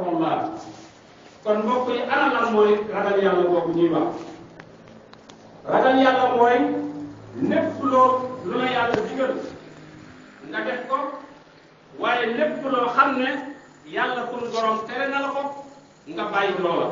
taqwallah kon mbokk yi ana lan mooy ragal yàlla boobu ñuy wax ragal yàlla mooy lépp loo lu la yàlla digal nga def ko waaye lépp loo xam ne yàlla sunu borom tere na la ko nga bàyyi loola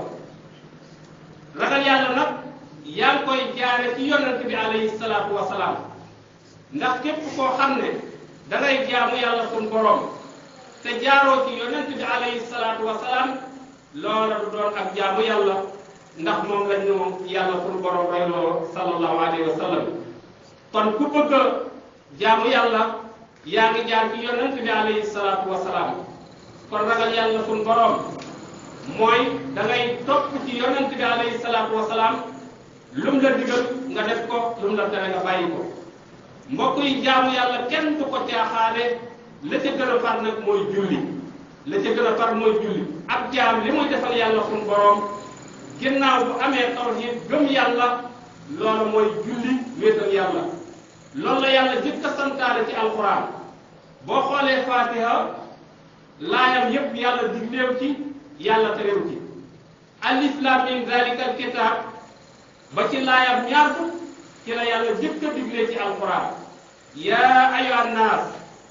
ragal yàlla nag yaa ngi koy jaare ci yonent bi alayhi salaatu wasalaam ndax képp koo xam ne dangay jaamu yàlla sunu borom te jaaroo ci yonent bi alayhi salaatu wasalaam loola du doon ak jaamu yàlla ndax moom la ñu yàlla sunu borom royloo sallallahu alayhi wa sallam kon ku bëgg a jaamu yàlla yaa ngi jaar ci yonent bi alayhi salaatu wasalaam kon ragal yàlla sunu borom mooy da ngay topp ci yonent bi alayhi salaatu wasalaam lum la digal nga def ko lum la tere nga bàyyi ko mbokk yi jaamu yàlla kenn du ko caaxaane la ca gën a far nag mooy julli la ca gën a far mooy julli ab jaam li muy defal yàlla sunu borom ginnaaw bu amee tawhid gëm yàlla loolu mooy julli wéetal yàlla loolu la yàlla jëkk a santaane ci alquran boo xoolee fatiha laayam yépp yàlla digleew ci yàlla terew ci alif lam mim zalika alkitab ba ci laayam ñaar fukk ci la yàlla jëkk a diglee ci alquran yaa ayyuhan naas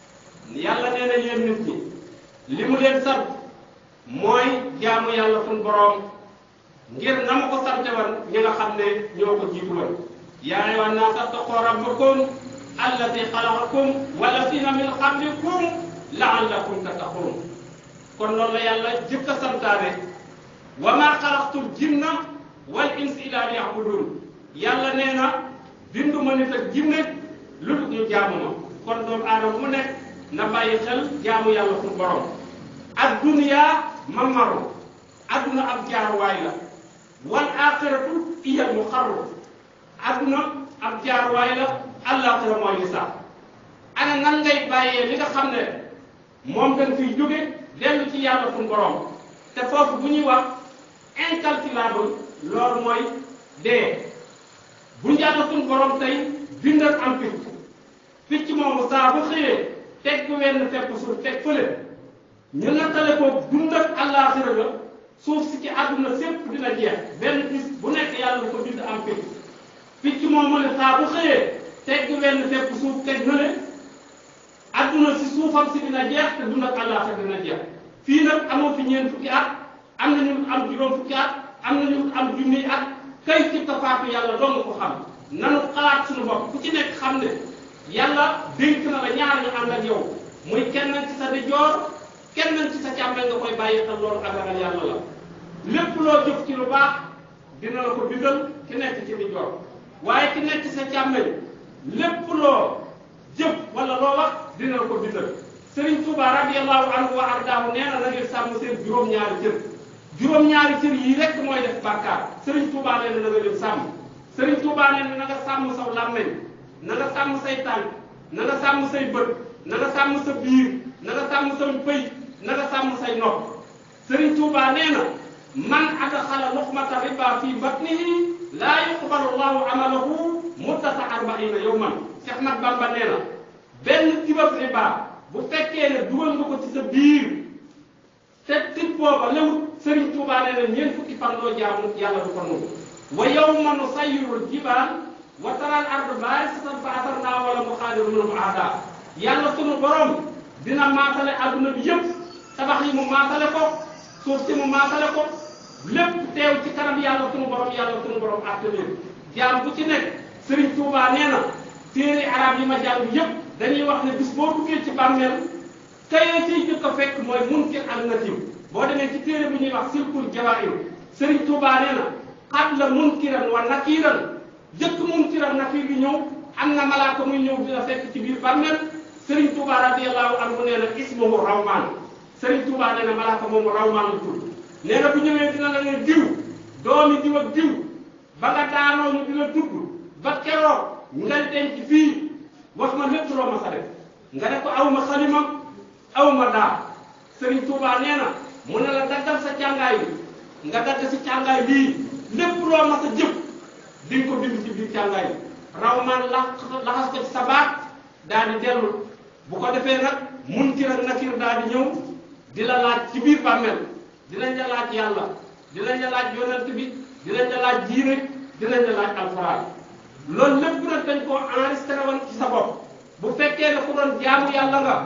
yàlla nee na yéen nit ñi li mu leen sant mooy jaamu yàlla sunu boroom ngir na ma ko sante woon ñi nga xam ne ñoo ko jiitu woon yaa ayyuhan naas ittaqu rabbakum allati xalaqakum wallazina min qablikum la'allakum tattaqun kon loolu la yàlla jëkk a santaane wa maa xalaqtul jinna wal insa illa liya'budun yàlla nee na bindu ma nit ak jinne lu dul ñu jaamu ma kon doomu aadama mu nekk na bàyyi xel jaamu yàlla suñu borom ak duniyaa mamaru adduna ab jaaruwaay la wal aaxiratu iyal mu xarru adduna ab jaaruwaay la àllaaxira mooy li sax ana nan ngay bàyyee li nga xam ne moom dañ fiy jóge dellu ci yàlla suñu borom te foofu bu ñuy wax incalculable loolu mooy dee bu njàll suñu borom tey bindal am picc picc moomu saa bu xëyee teg bu wenn fepp suuf teg fële ñu nattale ko dund ak àllaaxira la suuf si ci àdduna sépp dina jeex benn bis bu nekk yàlla lu ko bind am picc picc moomu ne saa bu xëyee teg bu wenn fepp suuf teg na le àdduna si suufam si dina jeex te dund ak àllaaxira dina jeex fii nag amoo fi ñeent fukki at am na ñu am juróom fukki at am na ñu am junniy at kay ci tafaatu yàlla doo nga ko xam nanu xalaat suñu bopp ku ci nekk xam ne yàlla dénk na la ñaar ñu ànd ak yow muy kenn ci sa ndijoor kenn ci sa càmmeel nga koy bàyyi xel loolu ak ragal yàlla la lépp loo jëf ci lu baax dina la ko bindal ki nekk ci ndijoor waaye ki nekk ci sa càmmeel lépp loo jëf wala loo wax dina la ko bindal Serigne Touba radiyallahu anhu wa ardaahu nee na na ngeen sàmm seen juróom-ñaari cër juróom-ñaari cër yii rek mooy def bàkkaar Serigne Touba nee na na nga leen sàmm Serigne Touba nee na na nga sàmm saw làmmeñ na nga sàmm say tànk na nga sàmm say bët na nga sàmm sa biir na nga sàmm sa pëy na nga sàmm say nopp Serigne Touba nee na man adxala luqmata riba fi batnihi laa yuqbalu llahu amalahu muddata arbaina yawman Cheikh Ahmad Bamba nee na benn tibab riba bu fekkee ne dugal nga ko ci sa biir te tib booba lewut Serigne Touba nee na ñeent fukki fan loo jaamu yàlla du ko nangu wa yawma nusayyirul jibaal wa taral ardu baarisatan fa asarnaa wala muxaadiru minhum aada yàlla sunu borom dina maatale adduna bi yëpp tabax yi mu maatale ko suuf si mu maatale ko lépp teew ci kanam yàlla sunu borom yàlla sunu borom àtte leen jaam bu ci nekk Serigne Touba nee na téere arab yi ma jàng yëpp dañuy wax ne bis boo duggee ci bàmmeel kayee ciy jëkk a fekk mooy munkir ak nakir boo demee ci téere bu ñuy wax silkul jawaahir Serigne Touba nee na qabla munkiran wa nakiran jëkk munkiran nakir bi ñëw am na malaaka muy ñëw dina fekk ci biir bàmmeel Serigne Touba radiyallahu anhu nee na ismuhu rawmaan Serigne Touba nee na malaaka moomu rawmaan la tudd nee na bu ñëwee dina la ne diw doomi diw ak diw ba nga daanoo ñu dina tudd ba keroog nga denc fii wax ma lépp loo ma sa def nga ne ko aw ma xalima aw ma daa Serigne Touba nee na mu ne la daggal sa càngaay bi nga dagg si càngaay bii lépp loo ma sa jëf di nga ko bind ci biir càngaay bi raw man lax laxas ko ci sa baat daal di dellu bu ko defee nag munkir ak nakir daal di ñëw di la laaj ci biir bàmmeel dinañ la laaj yàlla dinañ la laaj yonent bi dinañ la laaj diine dinañ la laaj alxuraan loolu lépp nag dañ koo enregistré woon ci sa bopp bu fekkee ne ku doon jaamu yàlla nga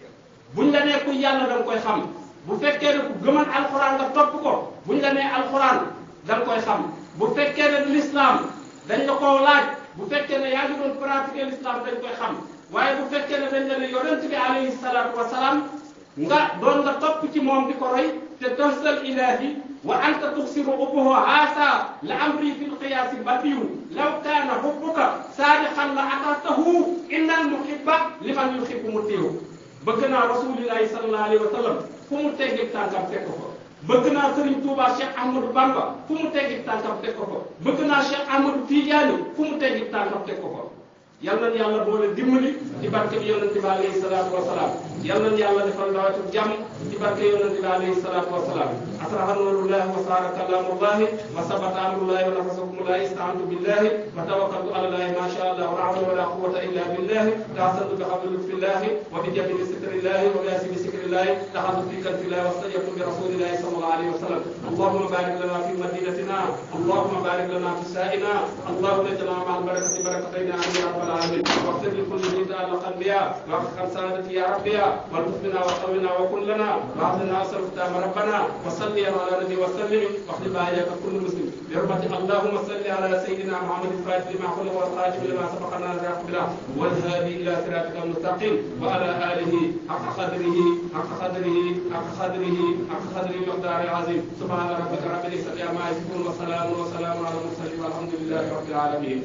buñ la nee ku yàlla da nga koy xam bu fekkee ne ku gëman alxuraan nga topp ko buñ la nee alxuraan da nga koy xam bu fekkee ne l'islam dañ la koo laaj bu fekkee ne yaa ngi doon pratiquer l'islam dañ koy xam waaye bu fekkee ne dañ la ne yonent bi alayhi salaatu wasalaam nga doon nga topp ci moom di ko roy te tosal ilahi wa anta tuksiru ubbuhu haasa la amri fi lqiyaasi badiyu law kaana hubbuka saadiqan la atatahu inna almuhibba liman yuhibbu mutiyu bëgg naa rasulillahi sallallahu alayhi wa sallam fu mu teggi tànkam fekk ko bëgg naa Serigne Touba Cheikh Ahmadou Bamba fu mu teggi tànkam teg ko ko bëgg naa Cheikh Ahmadou Tidiane fu mu teggi tànkam teg ko ko yal nañu yàlla boole dimbali ci barke bi yonent bi alayhi salaatu wa salaam yal nañu yàlla defal nawatu jàmm ci barke yonent bi alayhi salaatu wa salaam asraha nurullahi wa saara kalamullahi wa sabata amrullahi wa nafasakumullahi istaantu billahi wa tawakkaltu ala allahi ma sha allah wa la hawla wa la quwwata illa billahi taasantu bi habli lutfillahi wa bi jabili sikrillahi wa bi asimi sikrillahi daxaltu fi kanfillahi wa stajabtu bi rasulillahi sallallahu alayhi wa sallam allahumma barik lana fi madinatina allahumma barik lana fi saa'ina allahumma ij'alna ma'a albarakati barakatayni amin ya rabbal العالمين واغفر لكل ذي تعلق بها واغفر سادتي يا ربي والطفنا وقونا وكن لنا واعطنا اصل ختام ربنا وصل على النبي وسلم واختم باياك كل مسلم برحمة اللهم صل على سيدنا محمد الفاتح لما خلق والخاتم لما سبق لنا الرزق بلا والهادي الى صراطك المستقيم وعلى اله حق قدره حق قدره حق قدره حق قدره مقدار عظيم سبحان ربك رب العزه عما يصفون وسلام وسلام على المرسلين والحمد لله رب العالمين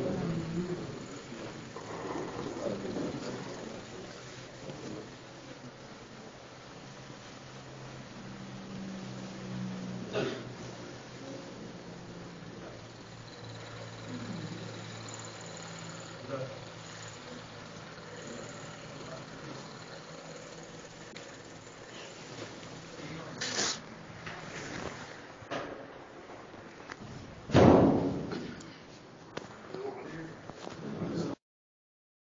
Thank you.